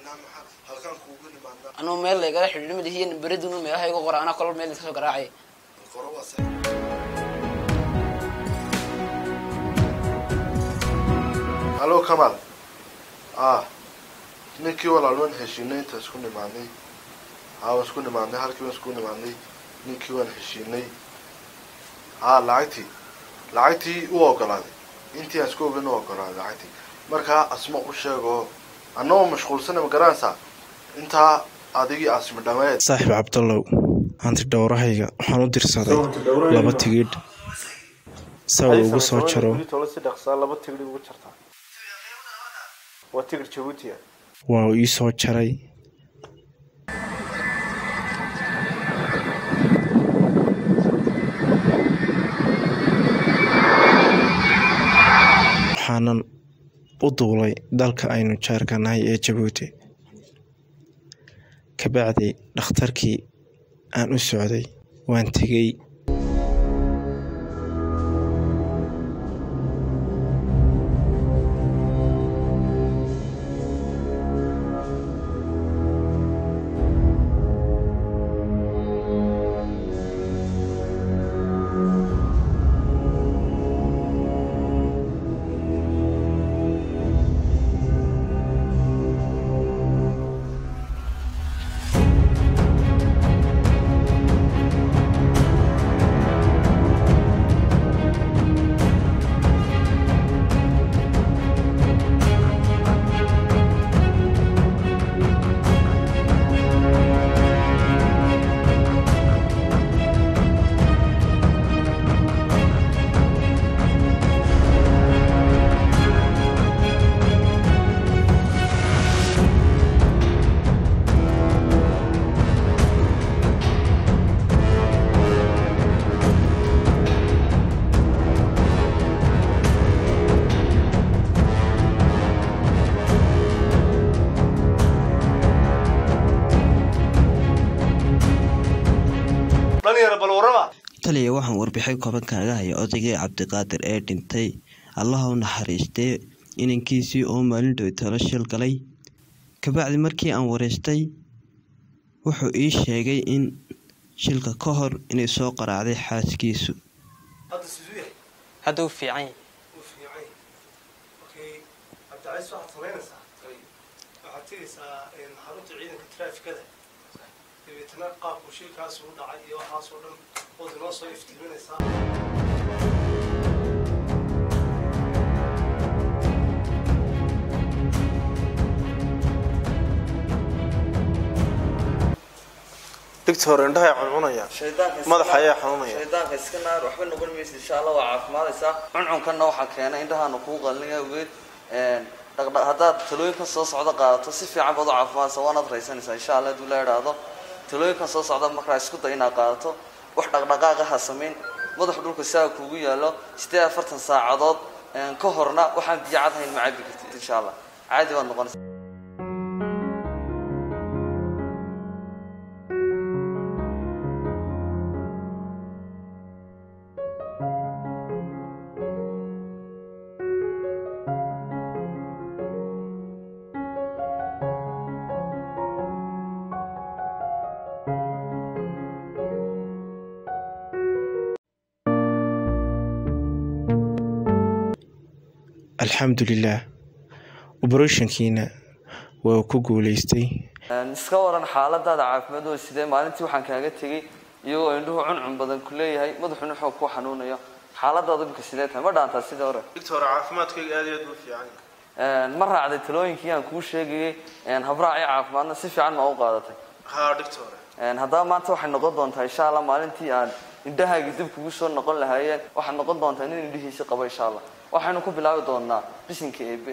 samaynaa maxaa halkaan kuugu nimaadnaa anuu meel laygala xidhiidhi madihiin beridunu meelaha igu qora anaa kolba meel iska soo garaacay qoro waa sa hallo kamal ah ninkii walaal waan heshiinay inta isku nimaadnay haa waan isku nimaadnay halkii waan isku nimaadnay ninkii waan heshiinay haa lacagtii lacagtii u ogolaaday intii aan isku ogeyn u ogolaaday lacagtii markaa asma u sheego annagoo mashquulsana ma garanaysaa intaa adigii asma dhameed saaxiib cabdallow hanti dhowrahayga waxaan u dirsaday laba tigidh saa uu ugu soo jaro si dhaqsaa laba tigidh ugu jartaa waa tigidh jabuuti ah waa uu ii soo jaray waxaanan u duulay dalka aynu jaarka nahay ee jabuuti kabacdi dhakhtarkii aan u socday waan tegey taliya waxaan warbixin kooban kaaga haya odaygii cabdiqaadir ee dhintay allaha u naxariistee inankiisii oo maalindhow talo shil galay kabacdi markii aan wareystay wuxuu ii sheegay in shilka ka hor inay soo qaraacday xaaskiisu hadda siduu yahay hadda u fiican yahay wuu fiican yahay okay cabdicaiis waxaad samaynaysaa waxaad tegaysaa xarunta ciidanka traafikada dabeetana qaabku shilkaas u dhacay iyo waxaas oo dhan ood inoo soo iftiiminaysaa digta hore indhahay cuncunaya madaxa ayaa xanuunaya shaydaanka iska naar waxba noqon maysa insha allah waa caafimaadaysaa cuncunkanna waxaa keenay indhahaana kuu qalnaya ogeed dhaqdhaq haddaad talooyinkan soo socda qaadato si fiican baad u caafimaadaysa waanaad raysanaysaa insha allah hadduu la idhaahdo talooyinkan soo socda markaa isku day inaad qaadato wax dhaqdhaqaaqa ha samayn madaxu dhulka saa kuugu yaalo sideed afartan saacadood ka horna waxaan biyo cad hayn ma cabi kartid insha allah caadi baad noqonaysa alxamdulilaah oberoshankiina waa ku guuleystay iska waran xaaladaada caafimaad oo sidee maalintii waxaan kaaga tegey iyagoo indhuhu cuncun badan ku leeyahay madaxuna xoog ku xanuunayo xaaladaada imika sidee tahay ma dhaantaa sidii hore digta hore caafimaadkayga aad iyo aad buu fiican yahay ma raacday talooyinkii aan kuu sheegayay habraacii caafimaadna si fiican ma u qaadatay haa digta hore haddaba maanta waxay noqon doontaa insha allah maalintii aan indhahaaga dib kugu soo noqon lahaayeen waxaad noqon doontaa nin indhihiisi qabo insha allah waxaynu ku bilaabi doonaa bisinka eebe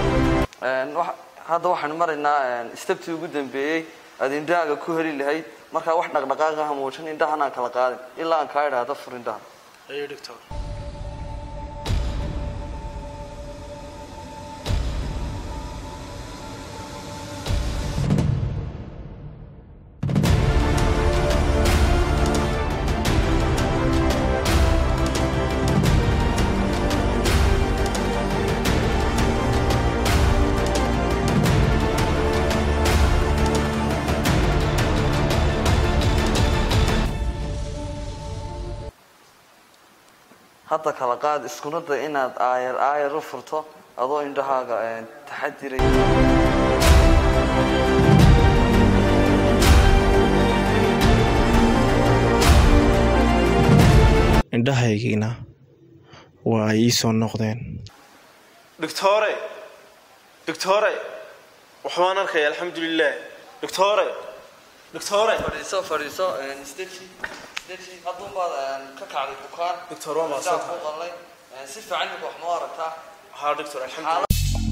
hadda waxaanu maraynaa stabtii ugu dambeeyey aad indhahaaga ku heli lahayd markaa wax dhaqdhaqaaqa ha muujin indhahan aan kala qaadin ilaa aan kaa idhaahdo fur indhaha ayo doctor hadda kala qaad iskuna day inaad aayar aayar u furto adoo indhahaaga een, taxadiray indhahaygiina waa ay ii soo noqdeen doctore doctore waxbaan arkaya alxamdulilah doctore doctore fadhiiso fadhiiso een, isdeji isdeji hadduunbaad een, ka kacday bukaan Doctor, waa mahadsan Indhaha ku qalnay Een, si fiican ninka wax ma aragtaa haa doctor alxamdulilah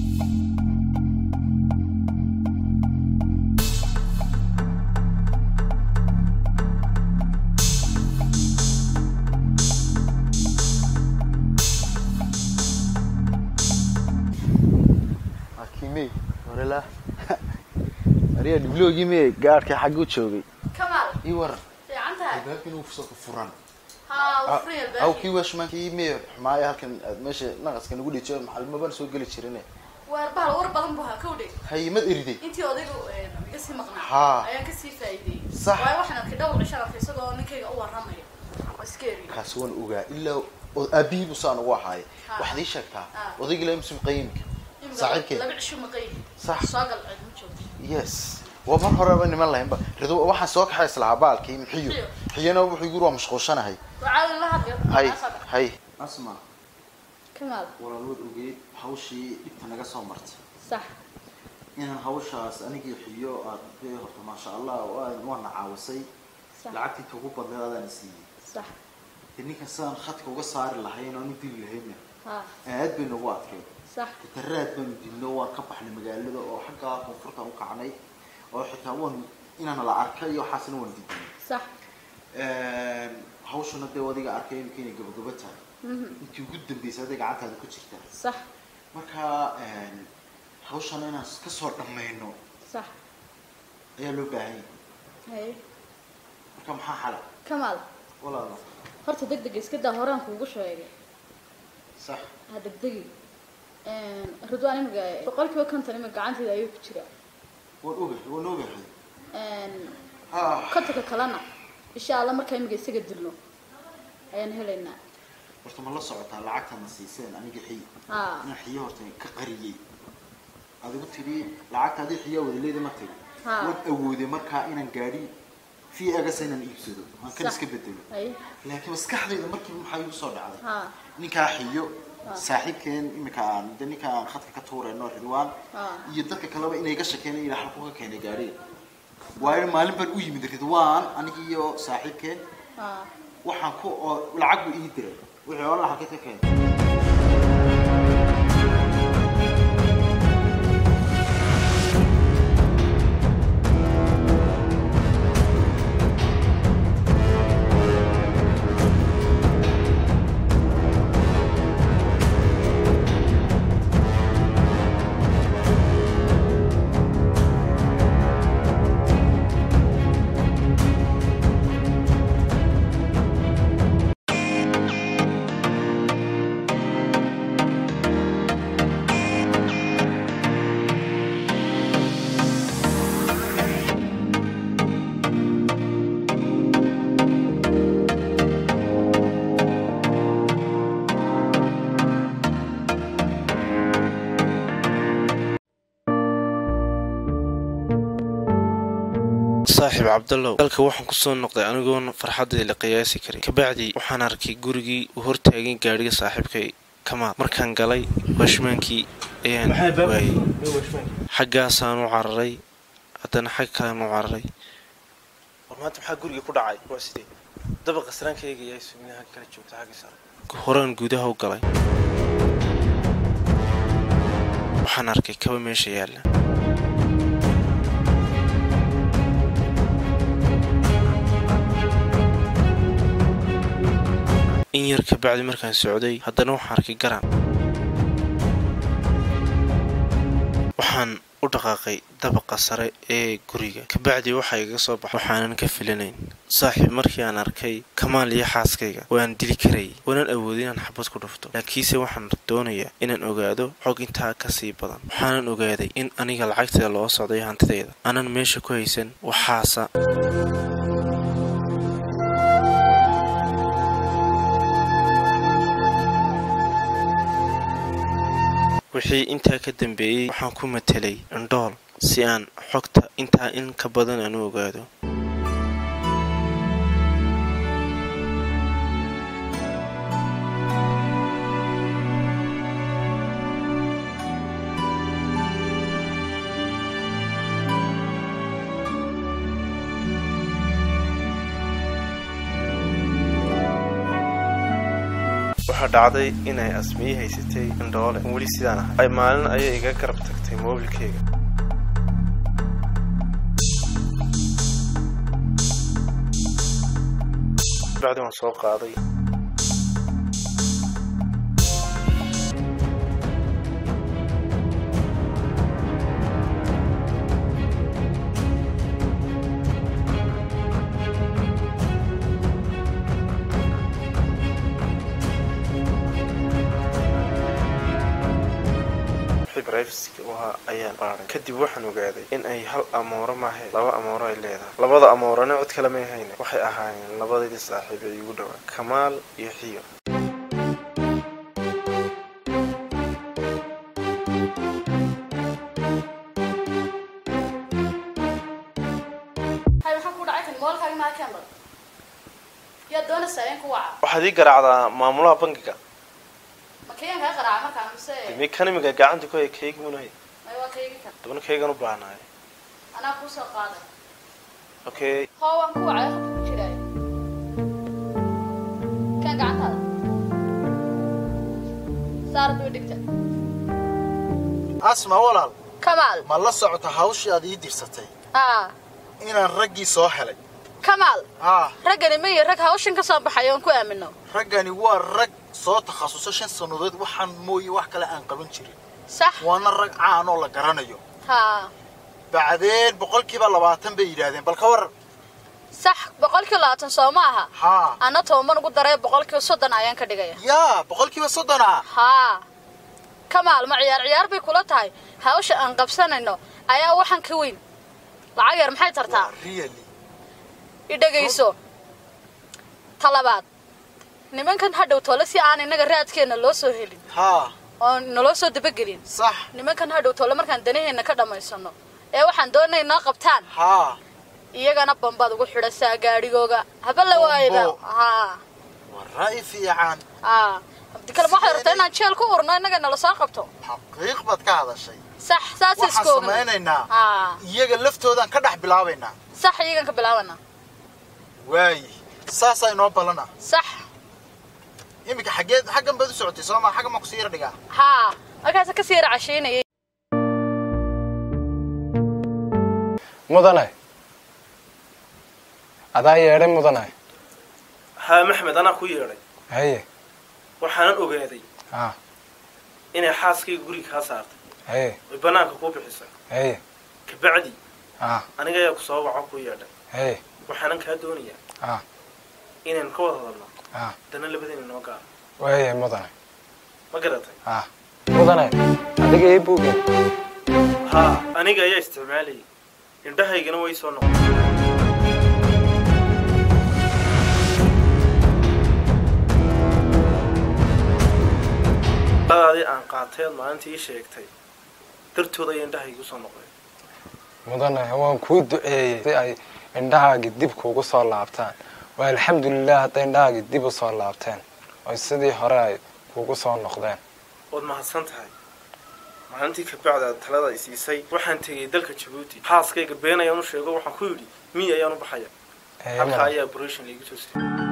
akimey warela ariya dhibloogime gaadhka xaggu joogay Kamal, ii waran fiican tahay. albaabkan uu fusoo furan Haa, wuu furan yahay aw albaabkii. kii washmankii mee xumaaya halkan aad meesha naqaska nagu dhijiyo maxalmaban soo geli jirine Waar bahal war badan buu haa kowdhe. hayimad eriday Intii odaygu ee, iga sii maqnaa. Haa. Ayaan ka sii faa'iiday. Sax. Waayo waxaan arkay dhowr cisho arkay isagoo ninkayga u warramayo. Waa iska eri. kaasi waan ogaa ilaa oo aabihii buu saan ugu ahaaye Ha. waxaad ii sheegtaa Ha. odaygii laa muslim qayimka Imika saaxiibkee Laba cisho maqay. Sax. Soo gal cid ma joogto. yes waa mar horeba niman lahaynba rido waxaan soo kaxay islahaa baalkii mixiyo Mixiyo. xiyana wuxuu yiri waa mashquulshanahay Waa caadi la hadlay. hay Waa sax. hay asma Kamal, walaalwood ogeyd hawshii dhibta naga soo martay sax. inaan hawshaas anigii xiyo aad dee horta maasha allah waa- waana caawisay Sax. lacagtii ka ugu badneed adaan siiyey Sax. dee ninkan sidaan khadka uga saari lahayn oonu dili lahayna Haa, aad bay nagu adkeed sax. daraad baanu dilno waan ka baxnay magaalada oo xaggaa koonfurtaan u kacnay oo xitaa waan inaana la arkay iyo waxaasna waan diidnay Sax. hawshana dee adiga arkay imika inay gabagaba tahay Mhm. intii ugu dambeysay aday gacantaada ku jirtaa Sax. marka hawshana inaan ka soo dhammayno Sax. ayaa loo baahan yahay Hay. marka maxaa xala Kamal, walaalo horta degdeg iska daa horaan kuugu sheegay. sax Ha degdegi. Een, Ridwaan imika boqolkiiba konton imika gacanteeda ayuu ku jiraa. waan ogahay waan ogahay Een, Ah, kontonka kalena insha allah markaa imika isaga dilno ayaan helaynaa horta ma la socotaa lacagtana siiseen aniga xiy haa inaan xiyo horta ka qariyey adigu tidhi lacagta adii xiyaa wadaleeda ma tiri Ha. waan awooday markaa inaan gaadhi fi agasa inaan iibsado aan kan Sax. iska bedelo ay laakiin maskaxdayda markiiba maxaa igu soo dhacday haa ninkaa xiyo saaxiibkeen imika aan de ninka aan khadka ka tuurayno ridwaan haa iyo dadka kaleba inay ga shakeen ila halku ka keenay gaadhiga waayo maalin baan u yimid ridwaan anigi iyo saaxiibkeen haa waxaan ku oo lacag buu ii diray wixii oo lacag ka keenay saaxiib cabdallow dalka waxaan kusoo noqday anigoon farxaddii la qiyaasi karin kabacdi waxaan arkay gurigii uu hortaagay gaadhiga saaxiibkay kamaal markaan galay washmaankii ayaan waayey xaggaasaan u cararay haddana xag kalean u cararay war maanta maxaa guriga ku dhacay waa sidee dabaqa saraankayga ayaa suminaha kala joogta xagga sare horaan gudaha u galay waxaan arkay kaba meesha yaalla in yar kabacdi markaan socday haddana waxaan arkay garan waxaan u dhaqaaqay dabaqa sare ee guriga kabacdi waxaa igaga soo baxay waxaanan ka filanayn saaxiib markii aan arkay kamaal iyo xaaskayga waan dili karayay waanan awoodin inaan xabad ku dhufto laakiinse waxaan doonayaa inaan ogaado xog intaa ka sii badan waxaanan ogaaday in aniga lacagteeda loo socday hantidayda aanan meesha ku haysan waxaasa wixii intaa ka dambeeyey waxaan ku matelay indhool si aan xogta intaa in ka badan aan u ogaado waxaa dhacday inay asmiye haysatay indhoole weli sidaan ahay ay maalin ayay iga garab tagtay moobilkeyga bacdi waan soo qaaday brivesiga u ahaa ayaan baaray kadib waxaan ogaaday in ay hal amooro maahe laba amooro ay leedahay labada amoorana cod kale may hayne waxay ahaayeen labadii saaxiib ee igu dhowaa kamaal iyo xiyo hay maxaa ku dhacay kan moolkaaga maa keen bad yaa doonaysaa in ku waca waxaad ii garaacdaa maamulaha bankiga ma kayan kaa qaraaca markaa mise mi kan imiga gacanta ku hay kayga munahay may waa kaygi kar dabna kaygan u baahnaay anaa kuu soo qaaday okay hoo waan ku wacay halka ku jiraayo kan gacantaada saara daba dhigta asma walaal kamaal ma la socota hawshii aad ii dirsatay aa inaan raggii soo helay kamaal haa raggani mayo rag hawshan ka soo baxay oon ku aamino raggani waa rag soo takhasusay shan sannadood waxaan mooye wax kale aan qaban jirin sax waana rag caan oo la garanayo haa bacdeen boqolkiiba labaatan bay yidhaahdeen bal ka waran sax boqolkii labaatan soo ma aha haa anna toban ugu daray boqolkii soddon ayaan ka dhigaya yaa boqolkiiba soddon ah haa kamaal ma ciyaar ciyaar bay kula tahay hawsha aan qabsanayno ayaa waxaan ka weyn lacag yar maxay tartaa really i dhegayso talabaad nimankan hadhow tole si aan innaga raadkeenna loo soo helin haa oo naloo soo dabagelin sax nimankan hadhow tole markaan danaheenna ka dhammaysano ee waxaan doonay noo qabtaan haa iyagana bambaad ugu xidhasaa gaadhigooga haba la waayaba Bambo. haa waa ra'yi fiican haa abdi kale ma waxay rabtaa inaan jeel ku urno innaga nala soo qabto xaqiiq baad ka hadashay sax saas waxaan iska ogna samaynaynaa haa iyaga laftoodan ka dhex bilaabaynaa sax iyagan ka bilaabana waaye saasaa inoo ballana sax iminka xaggeed xaggan baad u socotay soo maa xaggan maa kusii yar dhigaa haa markaasa kasii yara cashaynayay mudane adaa yeedhay mudane haa maxmed anaa ku yeedhay haye waxaanan ogaaday ha inay xaaskayga guriga kaa saartay haye oy bannaanka kuu bixisay haye kabacdi ha aniga ayaa ku soo waco ku yeedhay haye waxaanan kaa doonayaa ha inaynu ka wada hadalno ha dana labadayna noo gaaro waaye mudane ma garatay ha mudane adiga ii buugeen haa aniga ayaa isticmaalayay indhahaygana way soo noqon daadii aan qaatay aad maalintii ii sheegtay dartood ayaa indhahaygu soo noqday mudane waan kuu duceeyey si ay indhahaagi dib kuugu soo laabtaan waa alxamdulilah hadday indhahaagi dib u soo laabteen oy sidii hore ay kuugu soo noqdeen waad mahadsan tahay maalintii kabacdi aad talada i siisay waxaan tegey dalka jabuuti xaaskayga been ayaan u sheego waxaan ku yidhi miy ayaan u baxaya Haye, halkaa mudane. ayaa operation laigu soo siiyey